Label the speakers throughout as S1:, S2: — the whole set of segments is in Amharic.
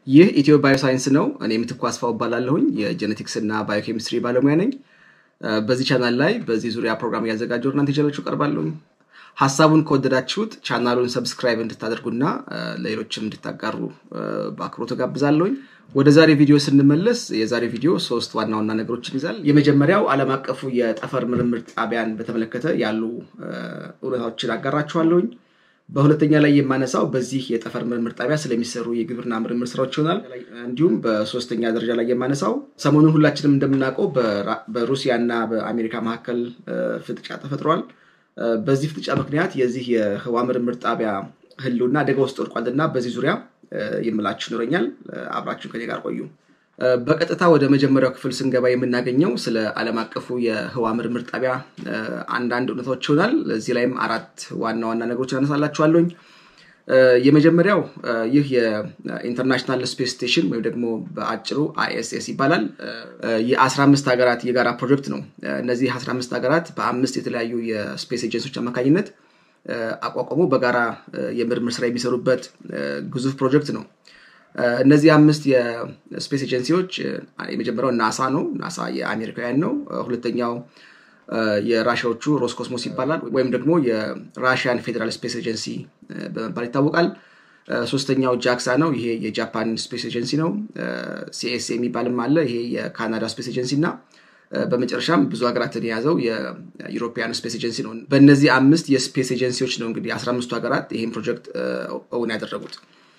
S1: ይህ ኢትዮ ባዮሳይንስ ነው። እኔ ምትኩ አስፋው እባላለሁኝ የጄኔቲክስ እና ባዮኬሚስትሪ ባለሙያ ነኝ። በዚህ ቻናል ላይ በዚህ ዙሪያ ፕሮግራም እያዘጋጀሁ እናንተ ይዤላችሁ እቀርባለሁኝ። ሀሳቡን ከወደዳችሁት ቻናሉን ሰብስክራይብ እንድታደርጉና ለሌሎችም እንድታጋሩ በአክብሮት ጋብዛለሁኝ። ወደ ዛሬ ቪዲዮ ስንመለስ የዛሬ ቪዲዮ ሶስት ዋና ዋና ነገሮችን ይዛል። የመጀመሪያው ዓለም አቀፉ የጠፈር ምርምር ጣቢያን በተመለከተ ያሉ እውነታዎችን አጋራችኋለሁኝ። በሁለተኛ ላይ የማነሳው በዚህ የጠፈር ምርምር ጣቢያ ስለሚሰሩ የግብርና ምርምር ስራዎች ይሆናል። እንዲሁም በሶስተኛ ደረጃ ላይ የማነሳው ሰሞኑን ሁላችንም እንደምናውቀው በሩሲያ እና በአሜሪካ መካከል ፍጥጫ ተፈጥሯል። በዚህ ፍጥጫ ምክንያት የዚህ የህዋ ምርምር ጣቢያ ህልውና አደጋ ውስጥ ወድቋል እና በዚህ ዙሪያ የምላችሁ ይኖረኛል። አብራችሁን ከኔ ጋር ቆዩ። በቀጥታ ወደ መጀመሪያው ክፍል ስንገባ የምናገኘው ስለ ዓለም አቀፉ የህዋ ምርምር ጣቢያ አንዳንድ እውነታዎች ይሆናል። እዚህ ላይም አራት ዋና ዋና ነገሮችን አነሳላችኋለሁኝ። የመጀመሪያው ይህ የኢንተርናሽናል ስፔስ ስቴሽን ወይም ደግሞ በአጭሩ አይኤስኤስ ይባላል። የ15 ሀገራት የጋራ ፕሮጀክት ነው። እነዚህ 15 ሀገራት በአምስት የተለያዩ የስፔስ ኤጀንሲዎች አማካኝነት አቋቋሙ በጋራ የምርምር ስራ የሚሰሩበት ግዙፍ ፕሮጀክት ነው። እነዚህ አምስት የስፔስ ኤጀንሲዎች የመጀመሪያው ናሳ ነው። ናሳ የአሜሪካውያን ነው። ሁለተኛው የራሽያዎቹ ሮስኮስሞስ ይባላል ወይም ደግሞ የራሽያን ፌዴራል ስፔስ ኤጀንሲ በመባል ይታወቃል። ሶስተኛው ጃክሳ ነው። ይሄ የጃፓን ስፔስ ኤጀንሲ ነው። ሲኤስ የሚባልም አለ። ይሄ የካናዳ ስፔስ ኤጀንሲ እና በመጨረሻም ብዙ ሀገራትን የያዘው የዩሮፒያን ስፔስ ኤጀንሲ ነው። በእነዚህ አምስት የስፔስ ኤጀንሲዎች ነው እንግዲህ አስራ አምስቱ ሀገራት ይህን ፕሮጀክት እውን ያደረጉት።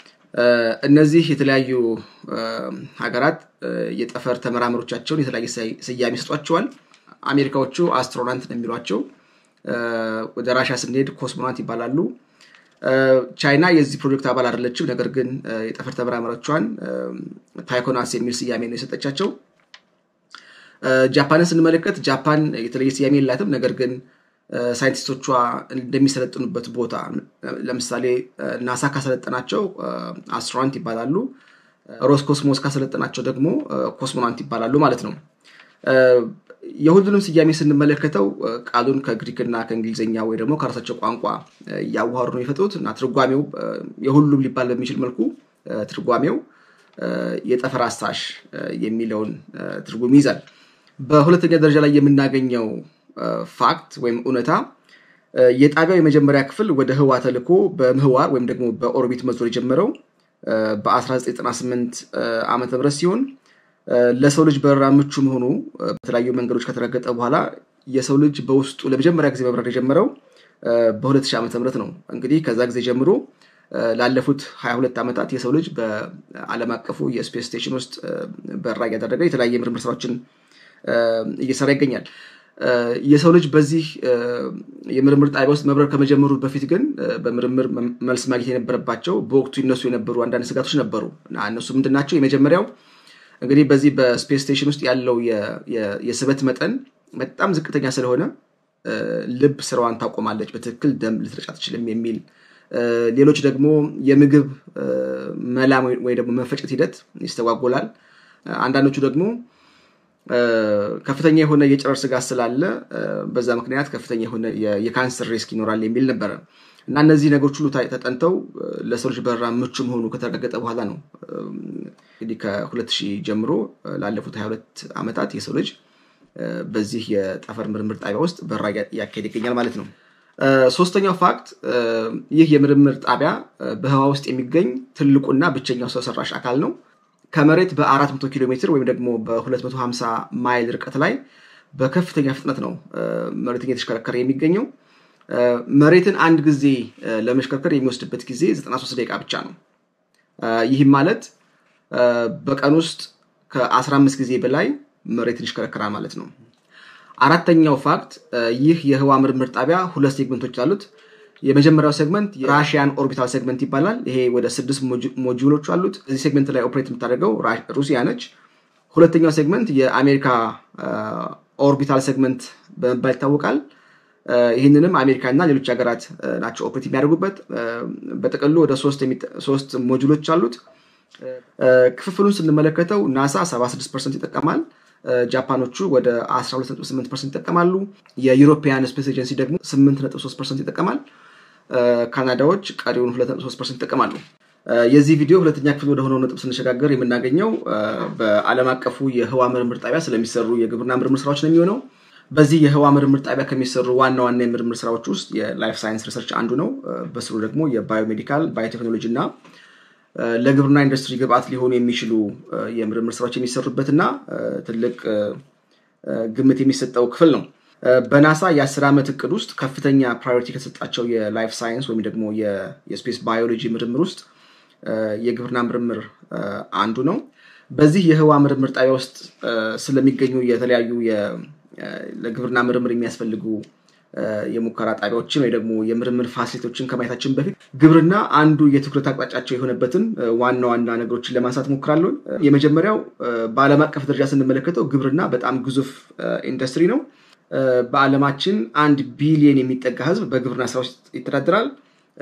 S1: እነዚህ የተለያዩ ሀገራት የጠፈር ተመራማሪዎቻቸውን የተለያየ ስያሜ ይሰጧቸዋል። አሜሪካዎቹ አስትሮናንት ነው የሚሏቸው። ወደ ራሻ ስንሄድ ኮስሞናት ይባላሉ። ቻይና የዚህ ፕሮጀክት አባል አይደለችም። ነገር ግን የጠፈር ተመራማሪዎቿን ታይኮናስ የሚል ስያሜ ነው የሰጠቻቸው። ጃፓንን ስንመለከት ጃፓን የተለየ ስያሜ የላትም። ነገር ግን ሳይንቲስቶቿ እንደሚሰለጥኑበት ቦታ ለምሳሌ ናሳ ካሰለጠናቸው አስትሮናንት ይባላሉ። ሮስኮስሞስ ካሰለጠናቸው ደግሞ ኮስሞናንት ይባላሉ ማለት ነው። የሁሉንም ስያሜ ስንመለከተው ቃሉን ከግሪክና ከእንግሊዝኛ ወይ ደግሞ ከራሳቸው ቋንቋ እያዋሃዱ ነው የፈጥሩት እና ትርጓሜው የሁሉም ሊባል በሚችል መልኩ ትርጓሜው የጠፈር አሳሽ የሚለውን ትርጉም ይይዛል። በሁለተኛ ደረጃ ላይ የምናገኘው ፋክት ወይም እውነታ የጣቢያው የመጀመሪያ ክፍል ወደ ህዋ ተልኮ በምህዋር ወይም ደግሞ በኦርቢት መዞር የጀመረው በ1998 ዓመተ ምህረት ሲሆን ለሰው ልጅ በረራ ምቹ መሆኑ በተለያዩ መንገዶች ከተረገጠ በኋላ የሰው ልጅ በውስጡ ለመጀመሪያ ጊዜ መብረር የጀመረው በ2000 ዓመተ ምህረት ነው። እንግዲህ ከዛ ጊዜ ጀምሮ ላለፉት 22 ዓመታት የሰው ልጅ በዓለም አቀፉ የስፔስ ስቴሽን ውስጥ በረራ እያደረገ የተለያየ ምርምር ስራዎችን እየሰራ ይገኛል። የሰው ልጅ በዚህ የምርምር ጣቢያ ውስጥ መብረር ከመጀመሩ በፊት ግን በምርምር መልስ ማግኘት የነበረባቸው በወቅቱ ይነሱ የነበሩ አንዳንድ ስጋቶች ነበሩ እና እነሱ ምንድን ናቸው? የመጀመሪያው እንግዲህ በዚህ በስፔስ ስቴሽን ውስጥ ያለው የስበት መጠን በጣም ዝቅተኛ ስለሆነ ልብ ስራዋን ታቆማለች፣ በትክክል ደም ልትረጭ አትችልም የሚል ሌሎች ደግሞ የምግብ መላም ወይ ደግሞ መፈጨት ሂደት ይስተጓጎላል። አንዳንዶቹ ደግሞ ከፍተኛ የሆነ የጨረር ስጋት ስላለ በዛ ምክንያት ከፍተኛ የሆነ የካንሰር ሪስክ ይኖራል የሚል ነበረ እና እነዚህ ነገሮች ሁሉ ተጠንተው ለሰው ልጅ በረራ ምቹ መሆኑ ከተረጋገጠ በኋላ ነው እንግዲህ ከሁለት ሺህ ጀምሮ ላለፉት 22 ዓመታት የሰው ልጅ በዚህ የጠፈር ምርምር ጣቢያ ውስጥ በረራ እያካሄድ ይገኛል ማለት ነው። ሶስተኛው ፋክት ይህ የምርምር ጣቢያ በህዋ ውስጥ የሚገኝ ትልቁና ብቸኛው ሰው ሰራሽ አካል ነው። ከመሬት በ400 ኪሎ ሜትር ወይም ደግሞ በ250 ማይል ርቀት ላይ በከፍተኛ ፍጥነት ነው መሬትን እየተሽከረከረ የሚገኘው። መሬትን አንድ ጊዜ ለመሽከርከር የሚወስድበት ጊዜ 93 ደቂቃ ብቻ ነው። ይህም ማለት በቀን ውስጥ ከ15 ጊዜ በላይ መሬትን ይሽከረከራል ማለት ነው። አራተኛው ፋክት ይህ የህዋ ምርምር ጣቢያ ሁለት ሴግመንቶች አሉት። የመጀመሪያው ሴግመንት ራሽያን ኦርቢታል ሴግመንት ይባላል። ይሄ ወደ ስድስት ሞጁሎች አሉት። እዚህ ሴግመንት ላይ ኦፕሬት የምታደርገው ሩሲያ ነች። ሁለተኛው ሴግመንት የአሜሪካ ኦርቢታል ሴግመንት በመባል ይታወቃል። ይህንንም አሜሪካ እና ሌሎች ሀገራት ናቸው ኦፕሬት የሚያደርጉበት። በጥቅሉ ወደ ሶስት ሞጁሎች አሉት። ክፍፍሉን ስንመለከተው ናሳ 76 ፐርሰንት ይጠቀማል። ጃፓኖቹ ወደ 128 ፐርሰንት ይጠቀማሉ። የዩሮፒያን ስፔስ ኤጀንሲ ደግሞ 8.3 ፐርሰንት ይጠቀማል። ካናዳዎች ቀሪውን 2.3 ፐርሰንት ይጠቀማሉ። የዚህ ቪዲዮ ሁለተኛ ክፍል ወደ ሆነው ነጥብ ስንሸጋገር የምናገኘው በዓለም አቀፉ የህዋ ምርምር ጣቢያ ስለሚሰሩ የግብርና ምርምር ስራዎች ነው የሚሆነው። በዚህ የህዋ ምርምር ጣቢያ ከሚሰሩ ዋና ዋና የምርምር ስራዎች ውስጥ የላይፍ ሳይንስ ሪሰርች አንዱ ነው። በስሩ ደግሞ የባዮሜዲካል ባዮቴክኖሎጂ እና ለግብርና ኢንዱስትሪ ግብአት ሊሆኑ የሚችሉ የምርምር ስራዎች የሚሰሩበት እና ትልቅ ግምት የሚሰጠው ክፍል ነው። በናሳ የአስር ዓመት እቅድ ውስጥ ከፍተኛ ፕራዮሪቲ ከተሰጣቸው የላይፍ ሳይንስ ወይም ደግሞ የስፔስ ባዮሎጂ ምርምር ውስጥ የግብርና ምርምር አንዱ ነው። በዚህ የህዋ ምርምር ጣቢያ ውስጥ ስለሚገኙ የተለያዩ ለግብርና ምርምር የሚያስፈልጉ የሙከራ ጣቢያዎችን ወይ ደግሞ የምርምር ፋሲሊቶችን ከማየታችን በፊት ግብርና አንዱ የትኩረት አቅጣጫቸው የሆነበትን ዋና ዋና ነገሮችን ለማንሳት ሞክራለሁ። የመጀመሪያው በዓለም አቀፍ ደረጃ ስንመለከተው ግብርና በጣም ግዙፍ ኢንዱስትሪ ነው። በዓለማችን አንድ ቢሊየን የሚጠጋ ህዝብ በግብርና ስራ ውስጥ ይተዳደራል።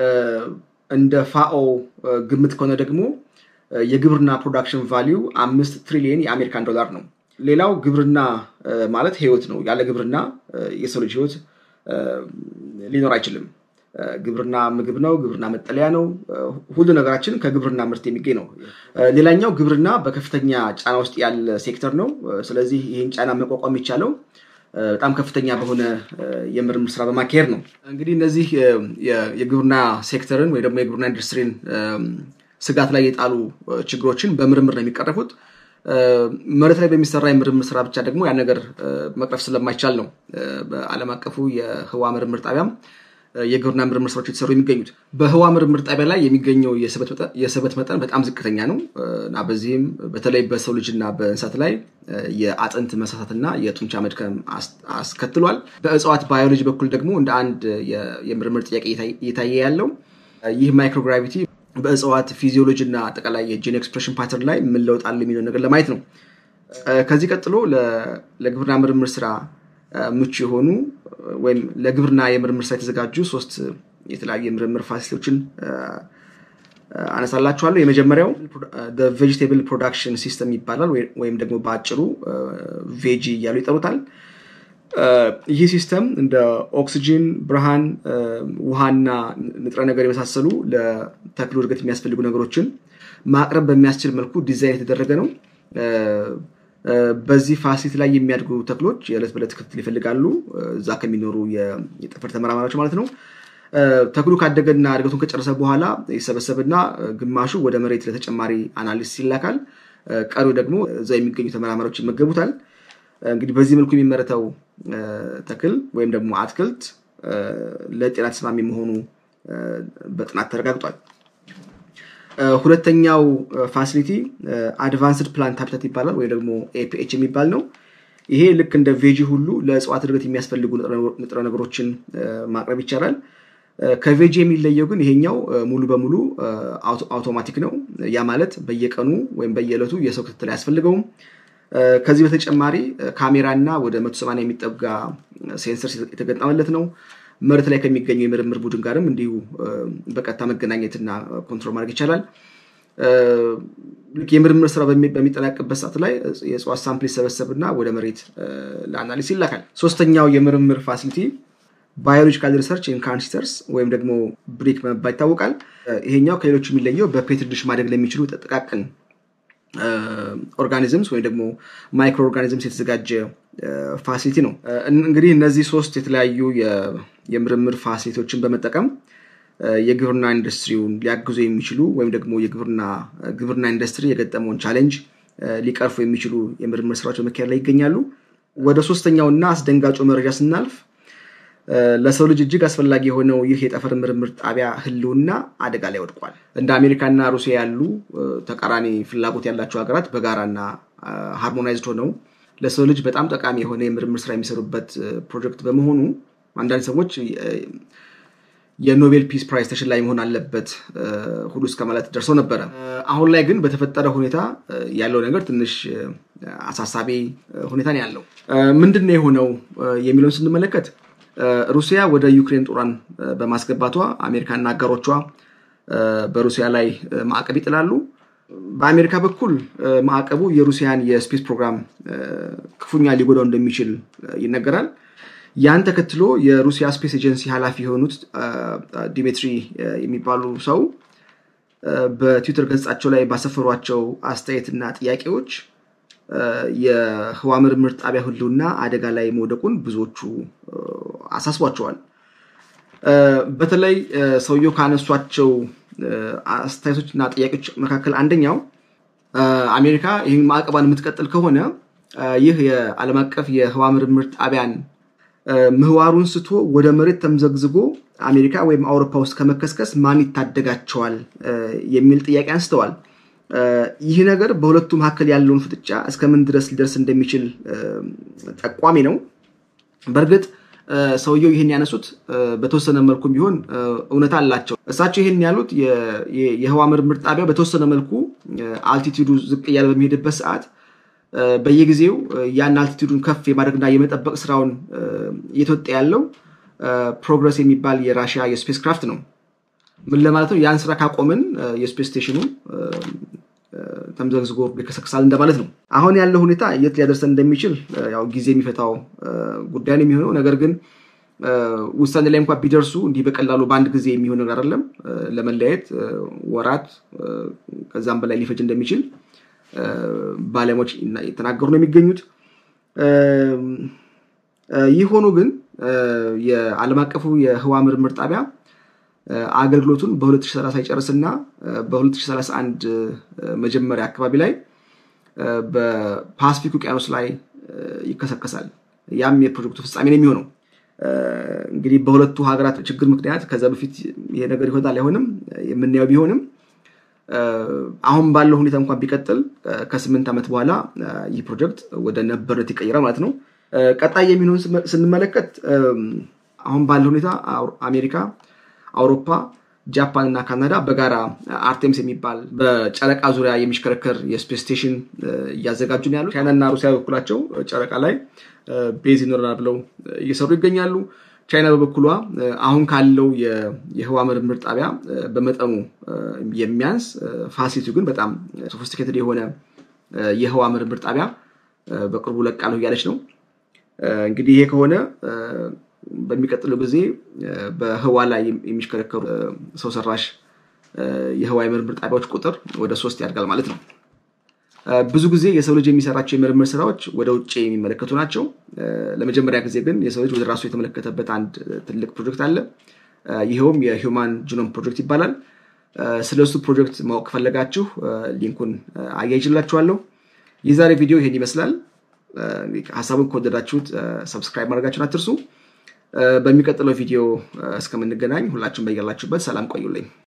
S1: እንደ ፋኦ ግምት ከሆነ ደግሞ የግብርና ፕሮዳክሽን ቫሊዩ አምስት ትሪሊየን የአሜሪካን ዶላር ነው። ሌላው ግብርና ማለት ህይወት ነው። ያለ ግብርና የሰው ልጅ ህይወት ሊኖር አይችልም። ግብርና ምግብ ነው። ግብርና መጠለያ ነው። ሁሉ ነገራችን ከግብርና ምርት የሚገኝ ነው። ሌላኛው ግብርና በከፍተኛ ጫና ውስጥ ያለ ሴክተር ነው። ስለዚህ ይህን ጫና መቋቋም የሚቻለው በጣም ከፍተኛ በሆነ የምርምር ስራ በማካሄድ ነው። እንግዲህ እነዚህ የግብርና ሴክተርን ወይ ደግሞ የግብርና ኢንዱስትሪን ስጋት ላይ የጣሉ ችግሮችን በምርምር ነው የሚቀረፉት። መሬት ላይ በሚሰራ የምርምር ስራ ብቻ ደግሞ ያን ነገር መቅረፍ ስለማይቻል ነው በዓለም አቀፉ የህዋ ምርምር ጣቢያም የግብርና ምርምር ስራዎች የተሰሩ የሚገኙት። በህዋ ምርምር ጣቢያ ላይ የሚገኘው የስበት መጠን በጣም ዝቅተኛ ነው እና በዚህም በተለይ በሰው ልጅ እና በእንስሳት ላይ የአጥንት መሳሳትና የጡንቻ መድከም አስከትሏል። በእጽዋት ባዮሎጂ በኩል ደግሞ እንደ አንድ የምርምር ጥያቄ እየታየ ያለው ይህ ማይክሮግራቪቲ በእጽዋት ፊዚዮሎጂ እና አጠቃላይ የጂን ኤክስፕሬሽን ፓተርን ላይ ምን ለውጥ አለ የሚለው ነገር ለማየት ነው። ከዚህ ቀጥሎ ለግብርና ምርምር ስራ ምቹ የሆኑ ወይም ለግብርና የምርምር ስራ የተዘጋጁ ሶስት የተለያዩ የምርምር ፋሲሊቲዎችን አነሳላችኋለሁ። የመጀመሪያው ቬጅቴብል ፕሮዳክሽን ሲስተም ይባላል ወይም ደግሞ በአጭሩ ቬጂ እያሉ ይጠሩታል። ይህ ሲስተም እንደ ኦክስጂን፣ ብርሃን፣ ውሃና ንጥረ ነገር የመሳሰሉ ለተክሉ እድገት የሚያስፈልጉ ነገሮችን ማቅረብ በሚያስችል መልኩ ዲዛይን የተደረገ ነው። በዚህ ፋሲሊቲ ላይ የሚያድጉ ተክሎች የዕለት በዕለት ክትትል ይፈልጋሉ፣ እዛ ከሚኖሩ የጠፈር ተመራማሪዎች ማለት ነው። ተክሉ ካደገና እድገቱን ከጨረሰ በኋላ ይሰበሰብና ግማሹ ወደ መሬት ለተጨማሪ አናሊሲስ ይላካል። ቀሪው ደግሞ እዛ የሚገኙ ተመራማሪዎች ይመገቡታል። እንግዲህ በዚህ መልኩ የሚመረተው ተክል ወይም ደግሞ አትክልት ለጤና ተስማሚ መሆኑ በጥናት ተረጋግጧል። ሁለተኛው ፋሲሊቲ አድቫንስድ ፕላንት ሃቢታት ይባላል ወይ ደግሞ ኤፒኤች የሚባል ነው። ይሄ ልክ እንደ ቬጂ ሁሉ ለእጽዋት እድገት የሚያስፈልጉ ንጥረ ነገሮችን ማቅረብ ይቻላል። ከቬጂ የሚለየው ግን ይሄኛው ሙሉ በሙሉ አውቶማቲክ ነው። ያ ማለት በየቀኑ ወይም በየዕለቱ የሰው ክትትል አያስፈልገውም። ከዚህ በተጨማሪ ካሜራ እና ወደ መቶ ሰማንያ የሚጠጋ ሴንሰር የተገጠመለት ነው። መሬት ላይ ከሚገኘው የምርምር ቡድን ጋርም እንዲሁ በቀጥታ መገናኘትና ኮንትሮል ማድረግ ይቻላል። የምርምር ስራ በሚጠናቅበት ሰዓት ላይ የእጽዋት ሳምፕል ይሰበሰብና ወደ መሬት ለአናሊስ ይላካል። ሶስተኛው የምርምር ፋሲሊቲ ባዮሎጂካል ሪሰርች ኢን ካንስተርስ ወይም ደግሞ ብሪክ በመባል ይታወቃል። ይሄኛው ከሌሎቹ የሚለየው በፔትሪ ዲሽ ማደግ ለሚችሉ ጥቃቅን ኦርጋኒዝምስ ወይም ደግሞ ማይክሮ ኦርጋኒዝምስ የተዘጋጀ ፋሲሊቲ ነው። እንግዲህ እነዚህ ሶስት የተለያዩ የምርምር ፋሲሊቲዎችን በመጠቀም የግብርና ኢንዱስትሪውን ሊያግዙ የሚችሉ ወይም ደግሞ የግብርና ኢንዱስትሪ የገጠመውን ቻሌንጅ ሊቀርፉ የሚችሉ የምርምር ስራዎች በመካሄድ ላይ ይገኛሉ። ወደ ሶስተኛው እና አስደንጋጩ መረጃ ስናልፍ ለሰው ልጅ እጅግ አስፈላጊ የሆነው ይህ የጠፈር ምርምር ጣቢያ ህልውና አደጋ ላይ ወድቋል። እንደ አሜሪካና ሩሲያ ያሉ ተቃራኒ ፍላጎት ያላቸው ሀገራት በጋራና ሃርሞናይዝድ ሆነው ለሰው ልጅ በጣም ጠቃሚ የሆነ የምርምር ስራ የሚሰሩበት ፕሮጀክት በመሆኑ አንዳንድ ሰዎች የኖቤል ፒስ ፕራይዝ ተሸላሚ መሆን አለበት ሁሉ እስከ ማለት ደርሰው ነበረ። አሁን ላይ ግን በተፈጠረ ሁኔታ ያለው ነገር ትንሽ አሳሳቢ ሁኔታ ነው ያለው። ምንድን ነው የሆነው የሚለውን ስንመለከት ሩሲያ ወደ ዩክሬን ጦሯን በማስገባቷ አሜሪካና አጋሮቿ በሩሲያ ላይ ማዕቀብ ይጥላሉ። በአሜሪካ በኩል ማዕቀቡ የሩሲያን የስፔስ ፕሮግራም ክፉኛ ሊጎዳው እንደሚችል ይነገራል። ያን ተከትሎ የሩሲያ ስፔስ ኤጀንሲ ኃላፊ የሆኑት ዲሜትሪ የሚባሉ ሰው በትዊተር ገጻቸው ላይ ባሰፈሯቸው አስተያየትና ጥያቄዎች የህዋ ምርምር ጣቢያ ህልውና አደጋ ላይ መውደቁን ብዙዎቹ አሳስቧቸዋል። በተለይ ሰውየው ካነሷቸው አስተያየቶችና ጥያቄዎች መካከል አንደኛው አሜሪካ ይህን ማዕቀቧን የምትቀጥል ከሆነ ይህ የዓለም አቀፍ የህዋ ምርምር ጣቢያን ምህዋሩን ስቶ ወደ መሬት ተምዘግዝጎ አሜሪካ ወይም አውሮፓ ውስጥ ከመከስከስ ማን ይታደጋቸዋል የሚል ጥያቄ አንስተዋል። ይህ ነገር በሁለቱ መካከል ያለውን ፍጥጫ እስከምን ድረስ ሊደርስ እንደሚችል ጠቋሚ ነው። በእርግጥ ሰውየው ይህን ያነሱት በተወሰነ መልኩም ቢሆን እውነታ አላቸው። እሳቸው ይህን ያሉት የህዋ ምርምር ጣቢያው በተወሰነ መልኩ አልቲቲዩዱ ዝቅ እያለ በሚሄድበት ሰዓት በየጊዜው ያን አልቲቲዩዱን ከፍ የማድረግና የመጠበቅ ስራውን እየተወጣ ያለው ፕሮግረስ የሚባል የራሽያ የስፔስ ክራፍት ነው። ምን ለማለት ነው? ያን ስራ ካቆምን የስፔስ ስቴሽኑ ተምዘግዝጎ ይከሰክሳል እንደማለት ነው። አሁን ያለው ሁኔታ የት ሊያደርሰን እንደሚችል ያው ጊዜ የሚፈታው ጉዳይ ነው የሚሆነው። ነገር ግን ውሳኔ ላይ እንኳን ቢደርሱ እንዲህ በቀላሉ በአንድ ጊዜ የሚሆን ነገር አይደለም። ለመለያየት ወራት ከዛም በላይ ሊፈጅ እንደሚችል ባለሙያዎች የተናገሩ ነው የሚገኙት። ይህ ሆኖ ግን የዓለም አቀፉ የህዋ ምርምር ጣቢያ አገልግሎቱን በ2030 ይጨርስና በ2031 መጀመሪያ አካባቢ ላይ በፓስፊክ ውቅያኖስ ላይ ይከሰከሳል። ያም የፕሮጀክቱ ፍጻሜ ነው የሚሆነው። እንግዲህ በሁለቱ ሀገራት ችግር ምክንያት ከዛ በፊት ይሄ ነገር ይሆናል አይሆንም የምናየው ቢሆንም አሁን ባለው ሁኔታ እንኳን ቢቀጥል ከስምንት ዓመት በኋላ ይህ ፕሮጀክት ወደ ነበርነት ይቀይራል ማለት ነው። ቀጣይ የሚሆን ስንመለከት አሁን ባለው ሁኔታ አሜሪካ፣ አውሮፓ፣ ጃፓን እና ካናዳ በጋራ አርቴምስ የሚባል በጨረቃ ዙሪያ የሚሽከረከር የስፔስ ስቴሽን እያዘጋጁ ነው ያሉ። ቻይና እና ሩሲያ በኩላቸው ጨረቃ ላይ ቤዝ ይኖረናል ብለው እየሰሩ ይገኛሉ። ቻይና በበኩሏ አሁን ካለው የህዋ ምርምር ጣቢያ በመጠኑ የሚያንስ ፋሲሊቲው ግን በጣም ሶፊስቲኬትድ የሆነ የህዋ ምርምር ጣቢያ በቅርቡ ለቃለሁ እያለች ነው። እንግዲህ ይሄ ከሆነ በሚቀጥለው ጊዜ በህዋ ላይ የሚሽከረከሩ ሰው ሰራሽ የህዋ የምርምር ጣቢያዎች ቁጥር ወደ ሶስት ያድጋል ማለት ነው። ብዙ ጊዜ የሰው ልጅ የሚሰራቸው የምርምር ስራዎች ወደ ውጭ የሚመለከቱ ናቸው። ለመጀመሪያ ጊዜ ግን የሰው ልጅ ወደ ራሱ የተመለከተበት አንድ ትልቅ ፕሮጀክት አለ። ይኸውም የሂውማን ጂኖም ፕሮጀክት ይባላል። ስለ እሱ ፕሮጀክት ማወቅ ከፈለጋችሁ ሊንኩን አያይችላችኋለሁ። የዛሬ ቪዲዮ ይሄን ይመስላል። ሀሳቡን ከወደዳችሁት ሰብስክራይብ ማድረጋችሁን አትርሱ። በሚቀጥለው ቪዲዮ እስከምንገናኝ ሁላችሁም በያላችሁበት ሰላም ቆዩልኝ።